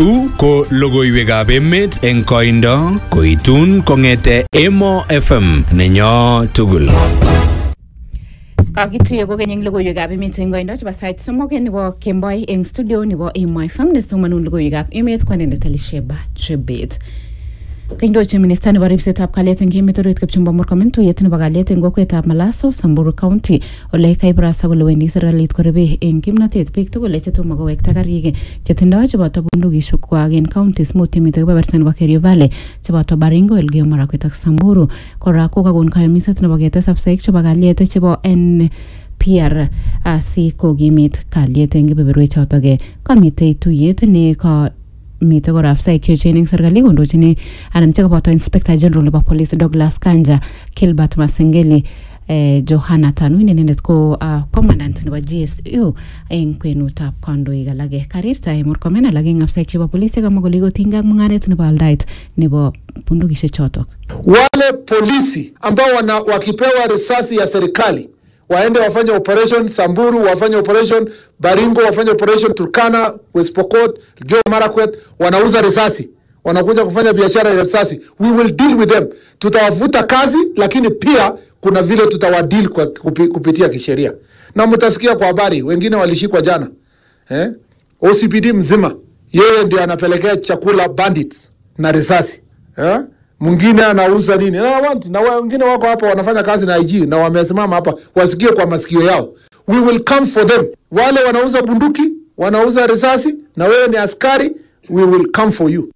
Chu ko logoiwekab emet eng koindo koitun kong'ete Emo FM nenyo tugul. kakituye kokeny eng logoiwekab emet eng koindo chebo sait somok nebo kemboi eng studio nebo Emo FM nesomanun logoiwekab emet kwanendet Elisheba Chebet Kaindochin minista nebo ripsetab kalyet eng emet orit Kipchumba Murkomen tuyet nebo kalyet eng kokwetab Malaso, Samburu County ole kaibarasta kole wendi serikalit korebe eng kimnotet biik tugul chetomo kowekta karik chetindoi cheboto bundukishek kwak eng counties mut chemite kebeberta nebo Kerio Valley cheboto Baringo, Elgeyo Marakwet ak Samburu. Kora kokakon kayumiset nebo ketes afisaek chebo kalyet chebo N PR asi kokimit kalyet eng kebeberwek chotok kamitei tuyet ne ka mitei kora afisaek cheechen eng serikali kondochini anan chekaboto inspector general nebo police Douglas Kanja Kilbert Masengeli eh, Johanna Tanui ne inendet ko uh, commandant nebo GSU eng kwenutab kandoik alake karirtae Murkomen alak eng afisaek chebo polisi kamwa kole kotinygei ak mung'aret nebo aldaet nebo bundukishek chotok wale polisi ambao wana, wakipewa risasi ya serikali waende wafanye operation Samburu, wafanye operation Baringo, wafanye operation Turkana, West Pokot, Elgeyo Marakwet, wanauza risasi, wanakuja kufanya biashara ya risasi. We will deal with them, tutawavuta kazi, lakini pia kuna vile tutawadeal kwa kupi, kupitia kisheria, na mtasikia kwa habari wengine walishikwa jana eh? OCPD mzima yeye ndio anapelekea chakula bandits na risasi eh? mwingine anauza nini na want na wengine wako hapa wanafanya kazi na IG na wamesimama hapa wasikie kwa masikio yao. We will come for them. Wale wanauza bunduki, wanauza risasi, na wewe ni askari, we will come for you.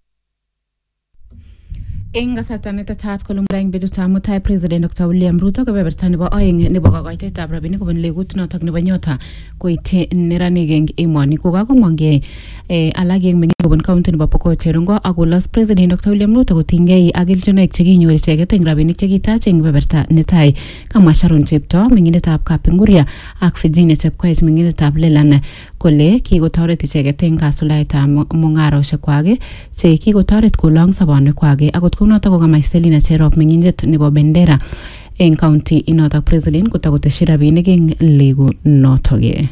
eng kasarta netetat kole muda eng betutab mutai president Dr. William Ruto kebeberta nebo oeng nebo kokoitetab rabinik kobun legut notok nebo nyota koityi neranik eng emoni kokakomongkei eh, alak eng meng'ik kobun county nebo Pokot Cherongo ak kolos president Dr. William Ruto kotinygei ak kelchinoik chekinyor icheket eng rabinik chekitach eng kebeberta netai kamwa Sharon Chepto meng'indetab Kapenguria ak Virginia Chepkoech meng'indetab Lelan kole kikotoret icheket eng kasuldaetab mu- mung'aroshek kwak che kikotoret kolong sobonwek kwak akot kounotok kokamach Selina Cherop meng'indet nebo Bendera eng county inotok president kotakoteshi rabinik eng legu notok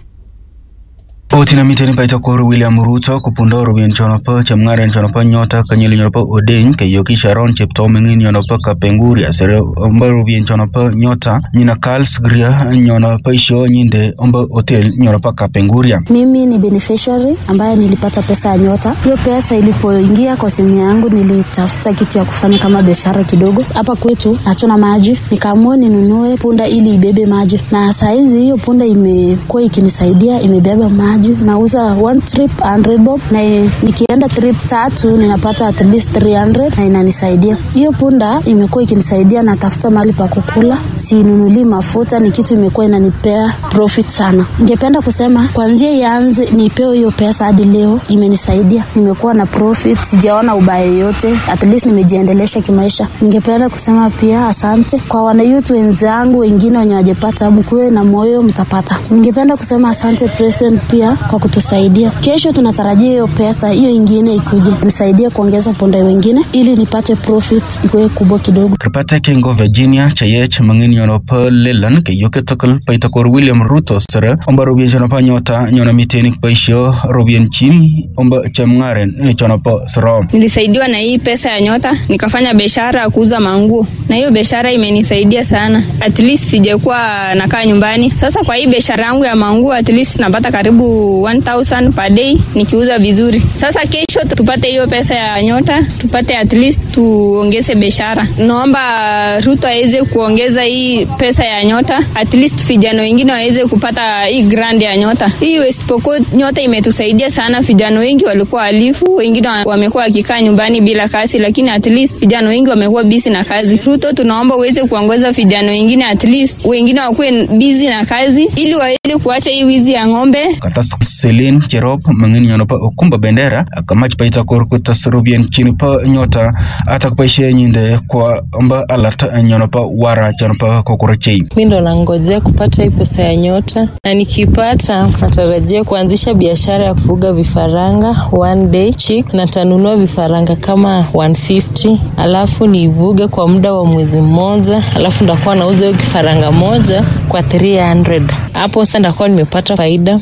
Otina miteni paita koro William Ruto kupundo rubien chono pa chemngaren chono pa nyota kanyeli chono pa Odeny kayoki Sharon Chepto mengin chono pa Kapenguria sere omba rubien chono pa nyota nyina Carls Gria nyono pa isho nyinde omba hotel nyono pa Kapenguria Mimi ni beneficiary ambaye nilipata pesa ya nyota. Hiyo pesa ilipoingia kwa simu yangu, nilitafuta kitu ya kufanya kama biashara kidogo. Hapa kwetu hatuna maji, nikaamua ninunue punda ili ibebe maji, na saizi hiyo punda imekuwa ikinisaidia, imebeba maji. Nauza one trip 100 bob, na i- nikienda trip tatu ninapata at least 300 na inanisaidia. Hiyo punda imekuwa ikinisaidia, natafuta mahali pa kukula, sinunulii mafuta, ni kitu imekuwa inanipea profit sana. Ningependa kusema kwanzia ianze nipewe hiyo pesa hadi leo imenisaidia, nimekuwa na profit, sijaona ubaya yoyote, at least nimejiendelesha kimaisha. Ningependa kusema pia asante kwa wanayouth wenzangu wengine wenye wajapata, mkuwe na moyo, mtapata. Ningependa kusema asante president pia kwa kutusaidia. Kesho tunatarajia hiyo pesa hiyo ingine ikuje nisaidie kuongeza punda wengine ili nipate profit ikuwe kubwa kidogo. Kripata kengo Virginia Chayech mengin nyono pa Lelan kayoki takal paita koro William Ruto sere omba rubien chono pa nyota nyono miteni pa isho rubien chini omba chemngaren chono pa Sorom Nilisaidiwa na hii pesa ya nyota, nikafanya biashara ya kuuza manguo, na hiyo biashara imenisaidia sana. At least sijakuwa nakaa nyumbani. Sasa kwa hii biashara yangu ya manguo, at least napata karibu 1000 per day nikiuza vizuri. Sasa kesho tupate hiyo pesa ya nyota, tupate at least tuongeze biashara. Naomba Ruto aweze kuongeza hii pesa ya nyota, at least vijana wengine waweze kupata hii grant ya nyota. Hii West Pokot nyota imetusaidia sana. Vijana wengi walikuwa walifu, wengine wa- wamekuwa wakikaa nyumbani bila kazi, lakini at least vijana wengi wamekuwa busy na kazi. Ruto, tunaomba uweze kuongoza vijana wengine, at least wengine wakuwe busy na kazi, ili waweze kuacha hii wizi ya ng'ombe. katas Celine Cherop mengin nyono pa Okumba Bendera akamach paita kor kutas rubien chini pa nyota atak paishe nyinde kwa omba alert nyono pa wara chono pa Kokorochei mi ndo nangojea kupata hii pesa ya nyota, na nikipata natarajia kuanzisha biashara ya kufuga vifaranga one day chick, na tanunua vifaranga kama 150 alafu niivuge kwa muda wa mwezi mmoja, alafu ndakuwa nauza hiyo kifaranga moja kwa 300 hapo sasa ndakuwa nimepata faida at least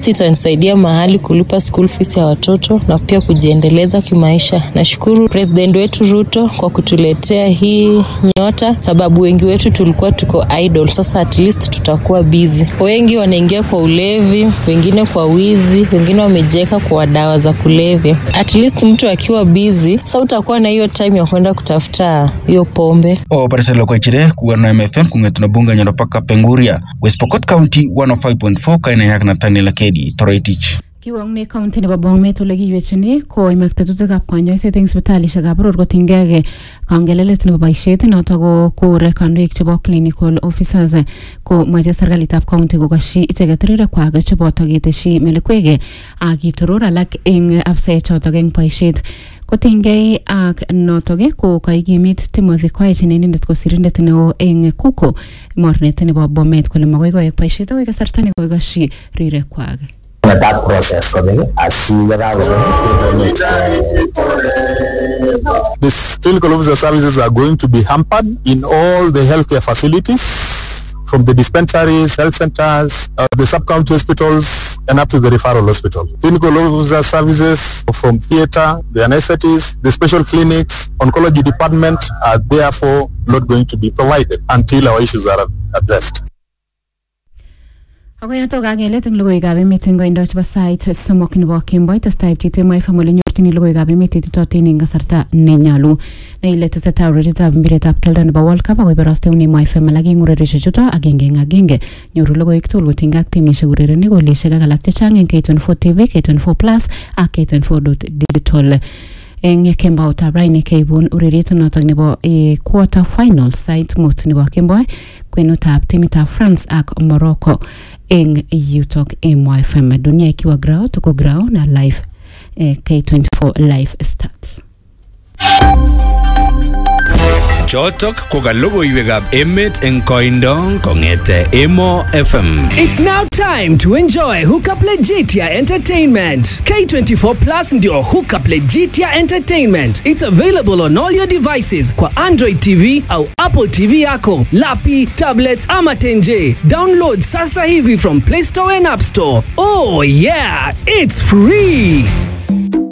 least itanisaidia mahali kulipa school fees ya watoto na pia kujiendeleza kimaisha. Nashukuru president wetu Ruto kwa kutuletea hii nyota, sababu wengi wetu tulikuwa tuko idle. Sasa at least tutakuwa busy. Wengi wanaingia kwa ulevi, wengine kwa wizi, wengine wamejiweka kwa dawa za kulevya. At least mtu akiwa busy, sasa utakuwa na hiyo time ya kwenda kutafuta hiyo pombe. o pariselo kwa chire kuwarna MFM kungetuna bunga nyono paka penguria West Pokot County 105.4 kaina yak Nathaniel Akedi Toroitich Kiwong county nebo Bomet ole kiywechini koimak tetutikab konyoiset eng sipitalishekab boror kotinygei kangelelet nebo boisiet noto ko kore kandoik chebo clinical officers ko moche serikalitab county kokasyi icheket rirekwak cheboto keteshi melekwek ak kitoror alak eng afisaek chotok eng boisiet kotinygei ak notok ko kaikimit Timothy Koech ne inendet ko sirindet neo eng kuko mornet nebo Bomet kole makoi koek boisiet akoi kasarta nekokasyi rirekwak that process kobek asi yekakobek The clinical officer services are going to be hampered in all the healthcare facilities from the dispensaries, health centers, uh, the sub-county hospitals, and up to the referral hospital. Clinical officer services from theater, the anesthetists, the special clinics, oncology department are therefore not going to be provided until our issues are addressed. Ako yoto kakelet eng logoiwekab emet eng koindo chebo sait somok nebo kemboi testai pcheet MFM ole nyorchini logoiwekab emet ititootin eng kasarta nenyolu ne ile tesetai urerietab mpiretab keldo nebo World Cup ako iborosteune MFM alak eng ureriosiek chuto agenge eng agenge nyoru logoiwek tugul kotinygei ak timisiek urerenik golisiek ak alak chechang eng K24 TV, K24 Plus ak K24.digital eng kemboutab raini keibun ureriet notok nebo eh, quarter final sait mut nebo kemboi kwenutab timitab France ak Morocco eng yutok MYFM dunia ikiwa grao tuko grao na live eh, K24 live stats Chotok ko ka logoiwekab emet eng koindo kong'ete Emo FM. It's now time to enjoy Hookup Legitia Entertainment. K24 Plus ndio Hookup Legitia Entertainment. It's available on all your devices kwa Android TV au Apple TV yako, lapi, tablets ama tenje. Download sasa hivi from Play Store and App Store. Oh yeah, it's free.